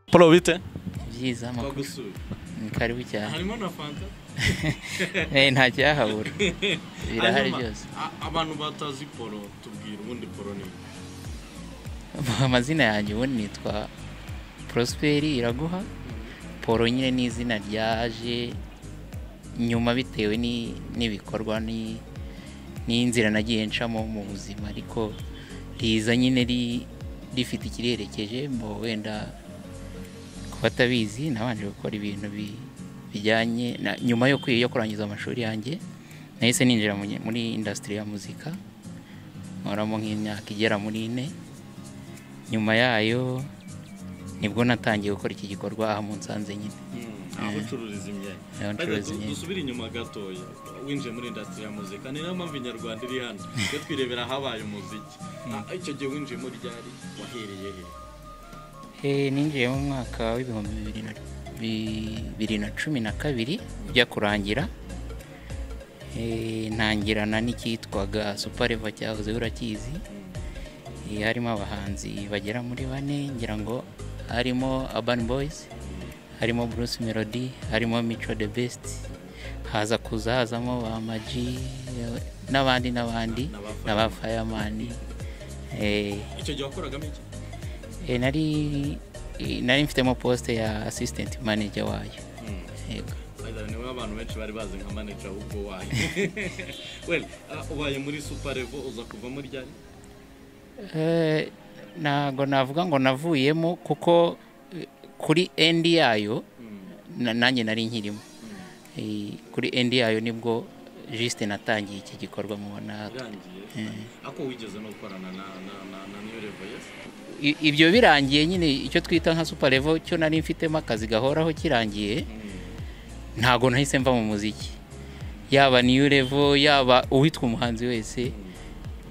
yakorewe bite byiza amakuru gusura ni karibu cyane harimo na fanta Eh, nta cyahabura birahari Hanyuma, byose a- abantu batazi poro tubwira ubundi poro ni iki? amazina yanjye ubundi nitwa prosperi iraguha poro nyine ni izina ryaje nyuma bitewe ni- n'ibikorwa ni- n'inzira nagiye ncamo mu buzima ariko riza nyine ri- rifite ikiriherekeje ngo wenda ku batabizi nabanje gukora ibintu bi- bijyanye na- nyuma yo kwi- yo kurangiza amashuri yanjye nahise ninjira mu nye- muri indasitiri ya muzika nkoramo nk'imyaka igera muri ine nyuma yayo nibwo natangiye gukora iki gikorwa aha mu nsanze nyine aho ucururiza imyenda Aho Reka du- ncuruza imyenda. dusubire inyuma gatoya winjiye muri indasitiri ya muzika ni nayo mpamvu inyarwanda iri hano iyo twirebera habaye umuziki Ah, icyo gihe winjiyemo ryari wahereye he Eh, ninjiye mu mwaka w'ibihumbi bibiri na- bibiri na cumi na kabiri ujya kurangira Eh, ntangirana n'icyitwaga supareva cyahoze urakizi Eh, harimo abahanzi bagera muri bane ngira ngo harimo urban boys harimo bruce melody harimo mico the best haza kuza hazamo ba maji eh, n'abandi n'abandi N'aba- n'aba fireman Eh, icyo gihe wakoragamo iki Eh, nari eh, nari mfitemo poste ya assistant manager wayo yego Either niwe abantu benshi bari bazi nka manager ahubwo wayo well ah, ubaye muri super level uza kuvamo ryari Eh, ntago navuga ngo navuyemo kuko eh, kuri endi yayo na- nanjye nari nkirimo Eh, kuri endi yayo nibwo juste natangiye iki gikorwa mubona irangiye ako wigeze no gukorana na na na na niyo level yes I- ibyo birangiye nyine icyo twita nka super level cyo nari mfitemo akazi gahoraho kirangiye ntago nahise mva mu muziki yaba niyo level yaba uwitwa umuhanzi wese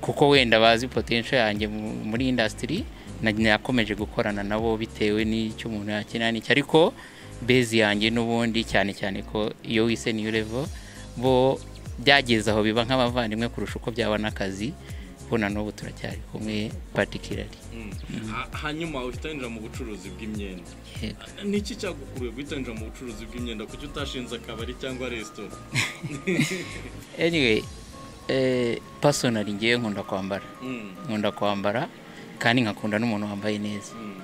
kuko wenda bazi potential yanjye mu- muri industry na- nakomeje gukorana nabo bitewe n'icyo umuntu yakenera n'icyo ariko bezi yanjye n'ubundi cyane cyane ko iyo wise niyo level bo byageze aho biba nk'abavandimwe kurusha uko byaba n'akazi bo na n'ubu turacyari kumwe particularly Mm. Ha- hanyuma uhita winjira mu bucuruzi bw'imyenda Yego. ni iki cyagukuruye guhita winjira mu bucuruzi bw'imyenda kuki utashinze akabari cyangwa resitora anyway eh, personally ngewe nkunda kwambara Mm, nkunda kwambara kandi nkakunda n'umuntu wambaye neza mm,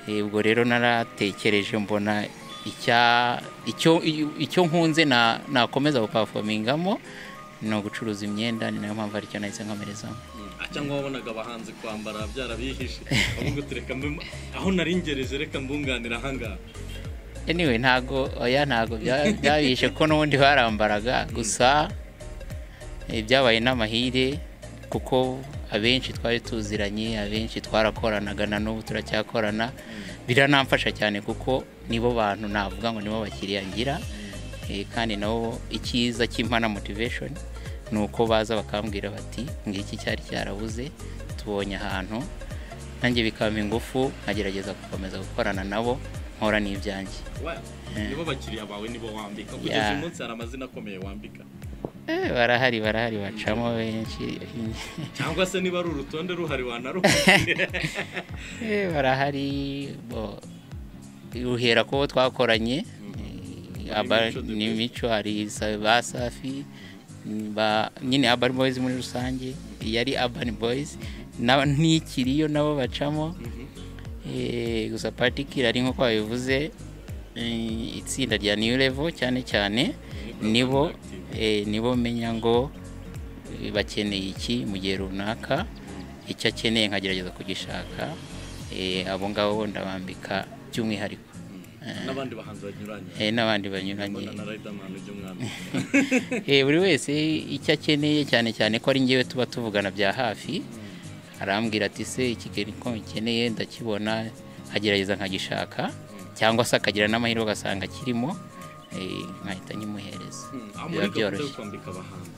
Eh, ubwo rero naratekereje mbona icya- icyo i- icyo nkunze na- nakomeza gupafomingamo ni ugucuruza imyenda ni nayo mpamvu aricyo nahise nkomerezamo mm. Ah, cyangwa wabonaga abahanzi kwambara byarabihishe ahubwo tureka mbe aho nari ngereje reka mbunganira ahangaha anyway ntago oya ntago bya- byabishe ko n'ubundi barambaraga gusa eh, byabaye n'amahire kuko abenshi twari tuziranye abenshi twarakoranaga na n'ubu turacyakorana biranamfasha cyane kuko nibo bantu navuga ngo nibo bakiriya ngira Eh, kandi nabo icyiza cy'impana motivation ni uko baza bakambwira bati ngiki cyari cyarabuze tubonye ahantu nanjye bikampa ingufu nkagerageza gukomeza gukorana nabo nkora n'ibyanjye Well, nibo bakiriya bawe nibo wambika kugeza Yeah. uyu munsi hari amazina akomeye wambika Eh, barahari barahari bacamo benshi cyangwa se niba ari urutonde ruhari wanaruhuye Eh, barahari bo uhera kubo twakoranye eh, aba Mico the ni best. mico hari sa- ba safi ba- nyine urban boys muri rusange yari urban boys na- n'ikiriyo nabo bacamo Eh, gusa patikira ari nk'uko babivuze eh, itsinda rya new level cyane cyane nibo eh, nibo menya ngo eh, bakeneye iki mu gihe runaka icyo akeneye nkagerageza kugishaka eh, abo ngabo bo ndabambika by'umwihariko n'abandi bahanzi banyuranye Eh, n'abandi banyuranye mbona na riderman ry'umwami Eh, buri wese icyo akeneye cyane cyane ko ari ngewe tuba tuvugana bya hafi arambwira ati se iki kintu ko nkeneye ndakibona agerageza nkagishaka cyangwa se akagira n'amahirwe agasanga kirimo eh, nkahita nyimuhereza biba muri gahunda yo byoroshye kwambika abahanzi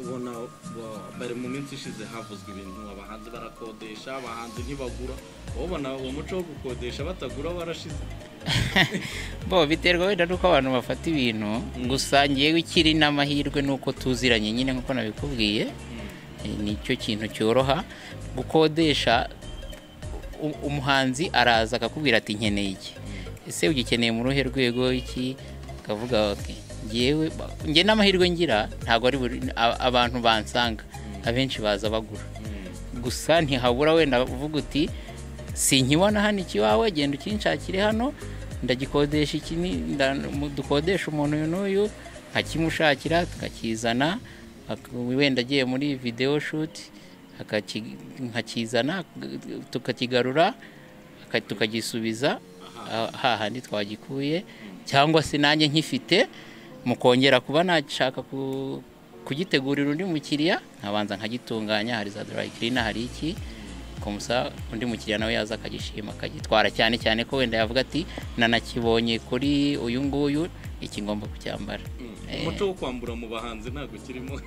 ubona wa- bari mu minsi ishize havuzwe ibintu abahanzi barakodesha abahanzi ntibagura wowe ubona uwo muco wo gukodesha batagura warashize bo biterwa wenda nuko abantu bafata ibintu gusa ngewe ikiri n'amahirwe nuko tuziranye nyine nk'uko nabikubwiye Eh, nicyo kintu cyoroha gukodesha u- umuhanzi araza akakubwira ati nkeneye iki ese ugikeneye mu ruhe rwego iki akavuga ati ngewe ba- nge n'amahirwe ngira ntabwo ari buri a- abantu bansanga abenshi baza bagura gusa ntihabura wenda uvuga uti sinkibona hano ikiwawe genda ukinshakire hano ndagikodesha iki ni- nda- mu- dukodesha umuntu uyu n'uyu nkakimushakira tukakizana ak- wenda agiye muri videwo shuti akaki- nkakizana tukakigarura aka- tukagisubiza ah, hahandi twagikuye cyangwa se nanjye nkifite mukongera kuba nashaka ku- kugitegurira undi mukiriya nkabanza nkagitunganya hari za dorayikirina hari iki kumusa undi mukiriya nawe yaza akagishima akagitwara cyane cyane ko wenda yavuga ati nanakibonye kuri uyu nguyu iki ngomba kucyambara Eh. umuco wo kwambura mu bahanzi ntabwo ukirimo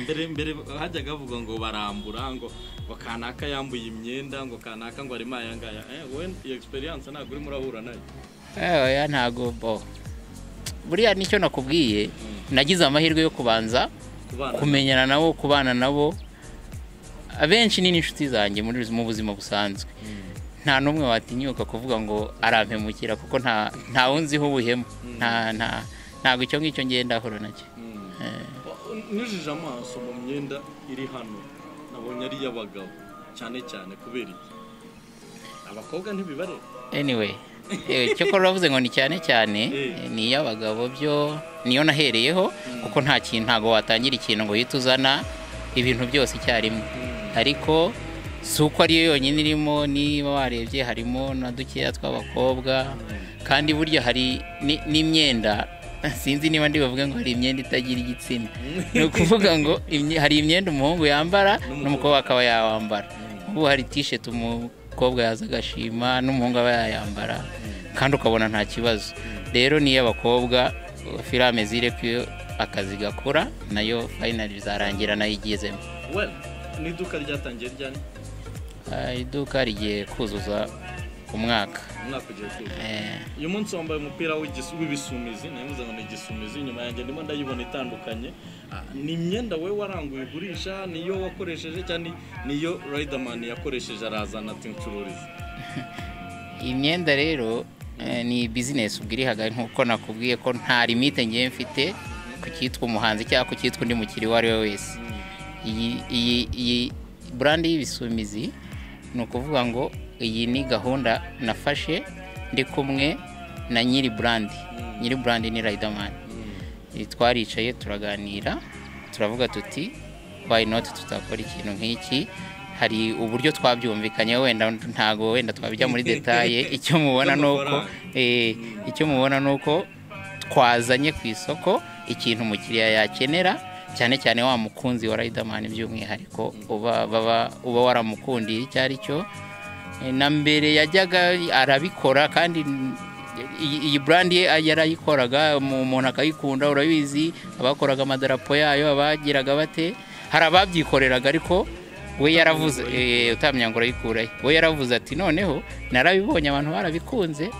mbere mbere hajyaga havugwa ngo barambura ngo ngo kanaka yambuye imyenda ngo kanaka ngo arimo aya ngaya Eh, wowe iyo experience ntabwo urimo urahura nayo Eh, oya ntago bo buriya nicyo nakubwiye nagize amahirwe yo kubanza ku bana kumenyana nabo kubana nabo abenshi ni n'inshuti zanjye muri mu buzima busanzwe nta n'umwe watinyuka kuvuga ngo arampemukira kuko nta nta unziho ubuhemu nta nta ntabwo icyo ngicyo ngenda ahura nacyo Mm. Eh. nijije amaso mu myenda iri hano nabonye ari iy'abagabo cyane cyane kubera iki abakobwa ntibibareba anyway eh, icyo kora uravuze ngo ni cyane cyane Eh. eh, ni iy'abagabo byo niyo nahereyeho kuko nta kintu ntabwo watangira ikintu ngo uhite uzana ibintu byose icyarimwe ariko si uko ariyo yonyine irimo niba warebye harimo na dukeya tw'abakobwa kandi burya hari ni- n'imyenda sinzi niba ndi buvuge ngo hari imyenda itagira igitsina ni ukuvuga ngo imye- hari imyenda umuhungu yambara N'umukobwa. n'umukobwa akaba yawambara ubu hari tisheti umukobwa yaza agashima n'umuhungu aba yayambara kandi ukabona nta kibazo rero ni iy'abakobwa filame zire ko iyo akazi gakora nayo fayinali bizarangira nayo igezemo well ni iduka ryatangiye ryari Ah, iduka rigiye kuzuza umwaka umwaka ugiye kuza Eh, uyu munsi wambaye umupira w'igisu- w'ibisumizi navuze ngo ni igisumizi inyuma yanjye ndimo ndayibona itandukanye Ah, ni imyenda wowe waranguye ugurisha niyo wakoresheje cyangwa ni- niyo riderman yakoresheje arazana ati ncururiza iyi myenda rero eh, ni bizinesi ubwirihaga nk'uko nakubwiye ko nta limite ngiye mfite ku cyitwa umuhanzi cyangwa ku cyitwa undi mukiriya uwo ari we wese iyi iyi iyi burandi y'ibisumizi ni ukuvuga ngo iyi ni gahunda nafashe ndi kumwe na nyiri burandi nyiri burandi ni riderman twaricaye turaganira turavuga tuti why not tutakora ikintu nk'iki hari uburyo twabyumvikanyeho wenda ntago wenda twabijya muri detaye icyo mubona ni uko eh, icyo mubona ni uko twazanye ku isoko ikintu umukiriya yakenera cyane cyane wa mukunzi wa riderman by'umwihariko uba baba- uba waramukundiye icyo ari cyo Eh, na mbere yajyaga arabikora kandi iyi- iyi brand ye yarayikoraga umu- umuntu akayikunda urabizi abakoraga amadarapo yayo abagiraga bate hari ababyikoreraga ariko we yaravuze eh, utamenya ngo urayikurayo we yaravuze ati noneho narabibonye abantu barabikunze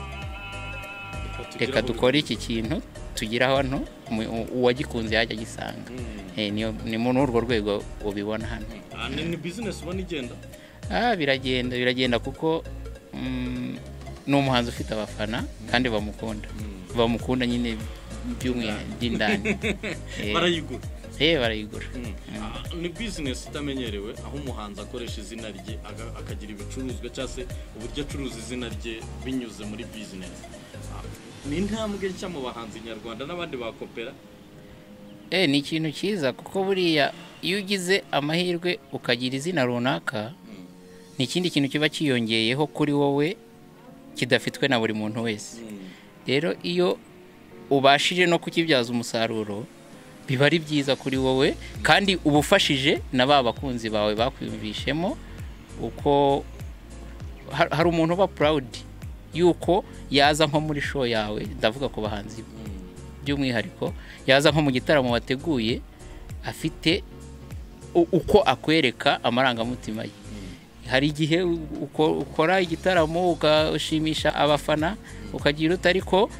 reka dukore iki kintu tugire ahantu umu- u- uwagikunze yajya agisanga Eh, niyo- ni muri urwo rwego ubibona hano Ah, ni- ni bizinesi ubona igenda Ah, biragenda biragenda kuko mm, ni umuhanzi ufite abafana kandi bamukunda bamukunda nyine by'umwihariko by'indani Eh, barayigura eh barayigura Ah, ni bizinesi itamenyerewe aho umuhanzi akoresha izina rye aga- akagira ibicuruzwa cyangwa se uburyo acuruza izina rye binyuze muri bizinesi Ah, ni intambwe nshya mu bahanzi nyarwanda n'abandi bakopera Eh, ni ikintu cyiza kuko buriya iyo ugize amahirwe ukagira izina runaka ni ikindi kintu kiba cyiyongeyeho kuri wowe kidafitwe na buri muntu wese rero iyo ubashije no kukibyaza umusaruro biba ari byiza kuri wowe kandi uba ufashije na ba bakunzi bawe bakwiyumvishemo uko har- hari umuntu uba purawudi yuko yaza nko muri show yawe ndavuga ku bahanzi by'umwihariko yaza nko mu gitaramo wateguye afite u- uko akwereka amarangamutima ye hari igihe u- uko- ukora igitaramo ugashimisha abafana ukagira uta ariko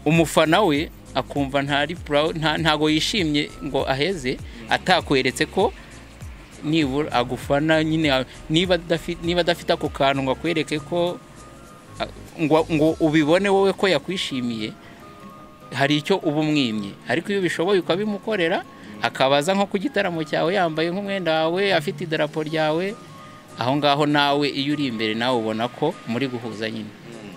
umufana we akumva ntari proud- nta- ntago yishimye ngo aheze atakweretse ko nibura agufana nyine a- niba adafi- niba adafite ako kantu ngo akwereke ko a- ngo ngo ubibone wowe ko yakwishimiye hari icyo uba umwimye ariko iyo ubishoboye ukabimukorera akabaza nko ku gitaramo cyawe yambaye nk'umwenda wawe afite idarapo ryawe aho ngaho nawe iyo uri imbere nawe ubona ko muri guhuza nyine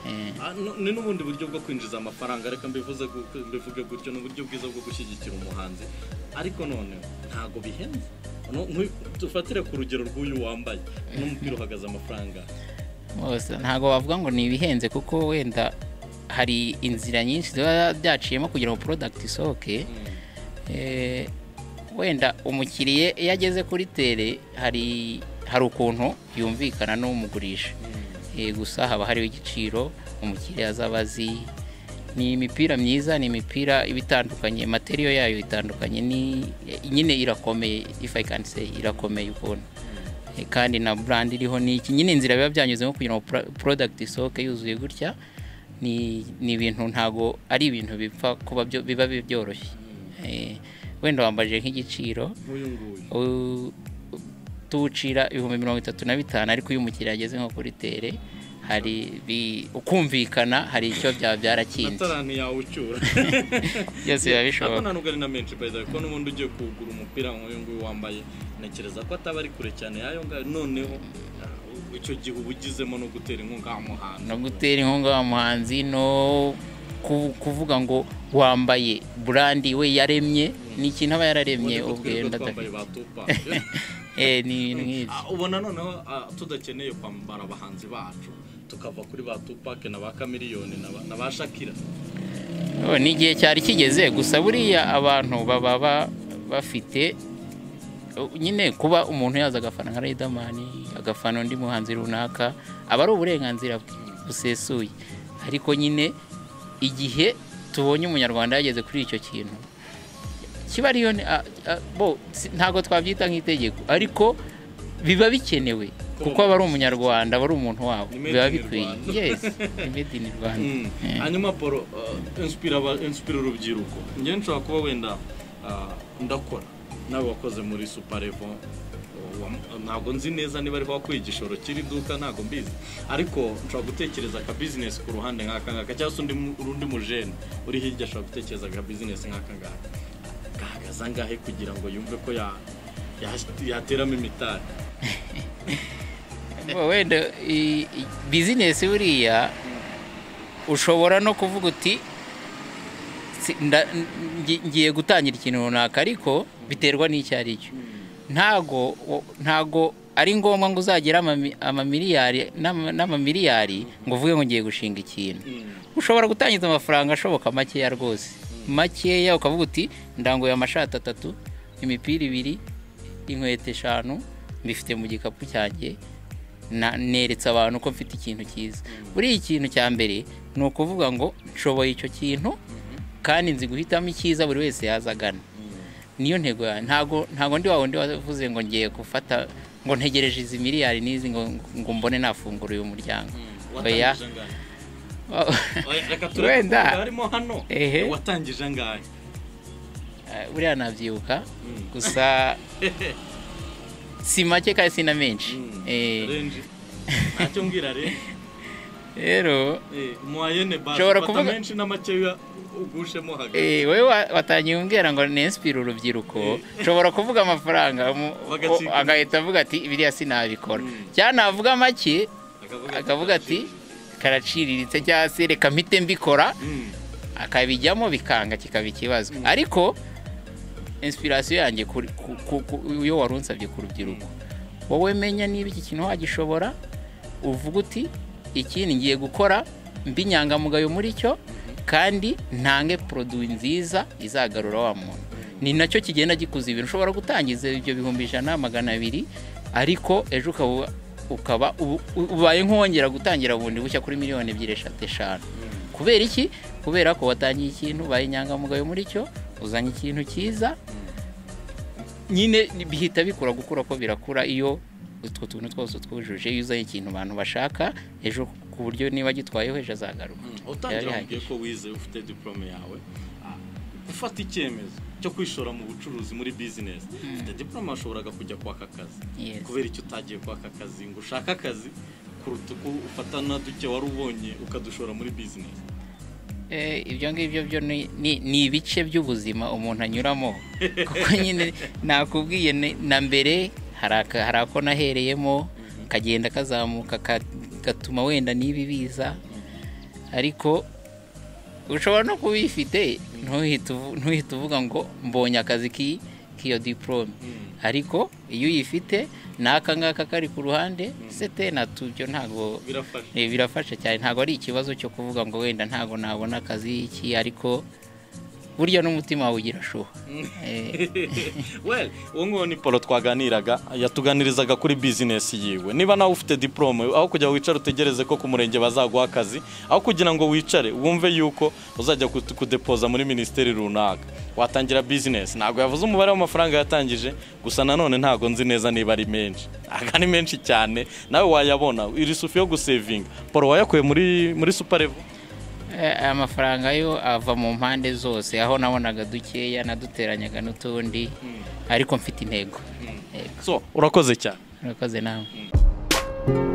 Eh, Ah, no- ni n'ubundi buryo bwo kwinjiza amafaranga reka mbivuze gu- mbivuge gutyo ni uburyo bwiza bwo gushyigikira umuhanzi ariko none ntabwo bihenze No- nk'uyu- dufatire ku rugero rw'uyu wambaye n'umupira uhagaze amafaranga bose ntabwo wavuga ngo ni ibihenze kuko wenda hari inzira nyinshi ziba byaciyemo kugira ngo porodagiti isohoke Mm. Eh, wenda umukiriya iyo ageze kuri tere hari hari ukuntu yumvikana n'umugurisha Eh, gusa haba hariho igiciro umukiriya azaba azi ni imipira myiza ni imipira iba itandukanye materiyo yayo itandukanye ni nyine irakomeye if I can say irakomeye ukuntu Eh, kandi na brand iriho ni iki nyine inzira biba byanyuzemo kugira ngo pro- product isohoke yuzuye gutya ni ni ibintu ntago ari ibintu bipfa kuba byo- biba byoroshye Eh, wenda wambaje nk'igiciro nk'uyu nguyu U- tuwucira ibihumbi mirongo itatu na bitanu ariko iyo umukiriya ageze nko kuri tere hari bi- ukumvikana hari icyo byaba byarakinze natara ntiyawucyura byose biba ariko bishoboka nta nubwo ari na menshi by the way ko n'ubundi ugiye kuwugura umupira nk'uyu nguyu wambaye ntekereza ko ataba ari kure cyane y'ayo ngayo noneho ah, icyo gihe uba ugizemo no gutera inkunga wa muhanzi no gutera inkunga wa muhanzi no ku- kuvuga ngo wambaye burandi we yaremye ni ikintu aba yararemye Ubwo ubwe twirirwa twambaye ndadafite ba Tupac. Eh, ni ibintu nk'ibyo Ah, ubona noneho ah, tudakeneye kwambara abahanzi bacu tukava kuri ba tupake na ba kamiriyoni na ba- na ba shakira Oh, ni igihe cyari kigeze gusa buriya abantu baba ba- bafite uh, nyine kuba umuntu yaza agafana nka Riderman agafana undi muhanzi runaka aba ari uburenganzira bwe busesuye ariko nyine igihe tubonye umunyarwanda yageze kuri icyo kintu kiba ariyo ni- a- a- bo si- ntabwo twabyita nk'itegeko ariko biba bikenewe kuko aba ari umunyarwanda aba ari umuntu wabo Ni made biba in bikwiye Rwanda. yes ni made in Rwanda Eh. hanyuma poro ah, inspire aba- inspire urubyiruko njyewe nshobora kuba wenda ah, ndakora nawe wakoze muri suparevo ntabwo nzi neza niba ariho wakuye igishoro kiri duka ntabwo mbizi ariko nshobora gutekereza aka bizinesi ku ruhande nk'aka ngaka cyangwa se undi mu- undi mujene uri hirya ashobora gutekereza aka bizinesi nk'aka ngaka gahagaze angahe kugira ngo yumve ko ya- ya- yateramo imitari Bo, wenda i- i- bizinesi buriya ushobora no kuvuga uti "Si- nda- ngi- ngiye gutangira ikintu runaka ariko biterwa n'icyo ari cyo ntago ntago ari ngombwa ngo uzagire amami- amamiliyari n'ama- n'amamiliyari ngo uvuge ngo ngiye gushinga ikintu Mm. ushobora gutangiza amafaranga ashoboka makeya rwose makeya ukavuga uti ndanguye amashati atatu imipira ibiri inkweto eshanu mbifite mu gikapu cyanjye na- neretse abantu ko mfite ikintu cyiza buriya ikintu cya mbere ni ukuvuga ngo nshoboye icyo kintu kandi nzi guhitamo icyiza buri wese yazagana niyo ntego yawe ntago ntago ndi wa wundi wavuze ngo ngiye gufata ngo ntegereje izi miliyari n'izi ngo ngo mbone nafungura uyu muryango Oya. watangije angahe Oya, reka turebe Wenda. kuvuga harimo hano Ehe. watangije angahe Eh, buriya nabyibuka Mm. gusa si make kandi si na menshi Eh, renji ntacyo mbwira renji rero muwayene basi Nshobora fata kuvuga- menshi n'amakeya ugushemo hagati eh, wowe wa- watangiye umbwira ngo nensipire urubyiruko nshobora kuvuga amafaranga mu- Bagacika. o- agahita avuga ati biriya sinabikora Mm. cyangwa navuga make Akavuga ati, akavuga ati karaciriritse cyangwa se reka mpite mbikora Mm. akabijyamo bikanga kikaba ikibazo ariko inspirasiyo yanjye kuri- ku- ku- ku- iyo wari unsabye ku rubyiruko wowe menya niba iki kintu wagishobora uvuga uti iki ni ngiye gukora mbi inyangamugayo muri cyo kandi ntange poroduwi nziza izagarura wa muntu ni nacyo kigenda gikuza ibintu ushobora gutangiza ibyo bihumbi ijana magana abiri ariko ejo ukaba ukaba ubu- ubaye nk'uwongera gutangira bundi bushya kuri miliyoni ebyiri eshatu eshanu kubera iki kubera ko watangiye ikintu ubaye inyangamugayo muri cyo uzanye ikintu cyiza nyine bihita bikura gukura ko birakura iyo utwo tuntu twose twujuje iyo uzanye ikintu abantu bashaka ejo ku buryo niba agitwayeho ejo azagaruka Mm. Byari utangira bihagije. mubwiye ko wize ufite diporome yawe Ah, ufata icyemezo cyo kwishora mu bucuruzi muri bizinesi ufite diporome washoboraga kujya kwaka akazi Yes. kubera icyo utagiye kwaka akazi ngo ushake akazi kuruta uko ufatana duke wari ubonye ukadushora muri bizinesi Eh, ibyo ngibyo byo ni- ni ni ibice by'ubuzima umuntu anyuramo kuko nyine nakubwiye ni- na mbere hari aka- hari ako nahereyemo kagenda kazamuka ka- gatuma wenda n'ibi biza ariko ushobora no kuba uyifite ntuhite uvu- ntuhite uvuga ngo mbonye akazi k'i- k'iyo diporome ariko iyo uyifite n'aka ngaka kari ku ruhande sete na tubyo ntabwo birafasha Eh, birafasha cyane ntabwo ari ikibazo cyo kuvuga ngo wenda ntabwo nabona akazi iki ariko burya n'umutima wawe ugira shuha Eh, well uwo nguwo ni paul twaganiraga yatuganirizaga kuri bizinesi yiwe niba nawe ufite diporome aho kujya wicara utegereze ko ku murenge bazaguha akazi aho kugira ngo wicare wumve yuko uzajya kut- kudepoza muri minisiteri runaka watangira bizinesi ntabwo yavuze umubare w'amafaranga yatangije gusa nanone ntabwo nzi neza niba ari menshi aga ni menshi cyane nawe wayabona iri sufi yo gusevinga paul wayakuye muri muri suparevu eh, aya mafaranga yo ava mu mpande zose aho nabonaga dukeya naduteranyaga n'utundi ariko mfite intego Yego, so urakoze cyane urakoze nawe Mm.